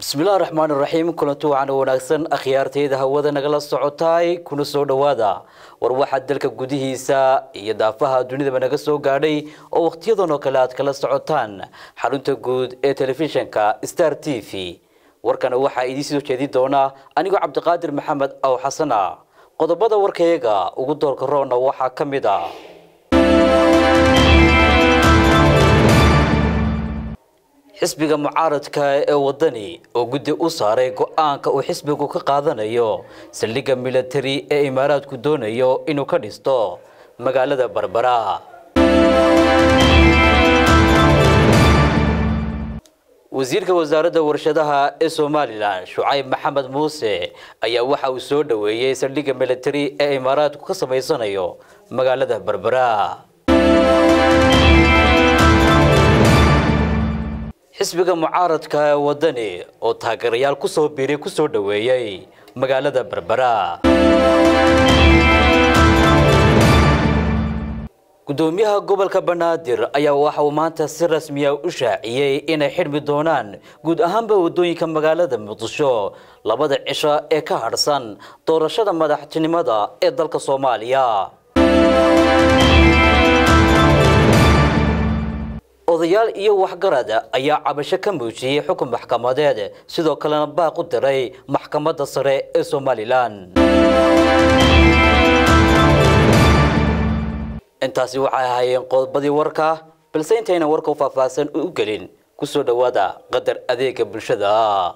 bismillahi raxmaani raxiim kulanti wacan wanaagsan akhyaarteyda hawada nagala socotaay kuna soo dhowaada war waxaa dalka gudihiisa iyo daafaha dunidaba naga soo gaadhay oo wakhtiyadan oo kale aad kala socotaan xarunta guud ee telefishinka star t v warkana waxaa idiin soo jeedin doonaa anigoo cabdiqaadir maxamed aw xasana qodobada warkayaga ugu doorka roona waxaa ka mid a xisbiga mucaaradka ee wadani oo guddi u saaray go-aanka uu xisbigu ka qaadanayo saldhigga militari ee imaaraadku doonayo inuu ka dhisto magaalada barbara wasiirka wasaaradda warshadaha ee somalilan shucayb maxamed muuse ayaa waxa uu soo dhoweeyey saldhigga militari ee imaaraadku ka samaysanayo magaalada barbara xisbiga mucaaradka ee wadani oo taageerayaal ku soo biiray ku soo dhoweeyey magaalada berbera gudoomiyaha gobolka banaadir ayaa waxa uu maanta si rasmiya u shaaciyey inay xidhmi doonaan guud ahaanba wadooyinka magaalada muqdisho labada cisho ee ka hadhsan doorashada madaxtinimada ee dalka soomaaliya odayaal iyo waxgarad ayaa cabasho ka muujiyey xukun maxkamadeed sidoo kalena baaq u diray maxkamadda sare ee somalilan intaasi waxay ahaayeen qodobadii warka balse intayna warka u faahfaahsan u gelin kusoo dhowaada qadar adeega bulshada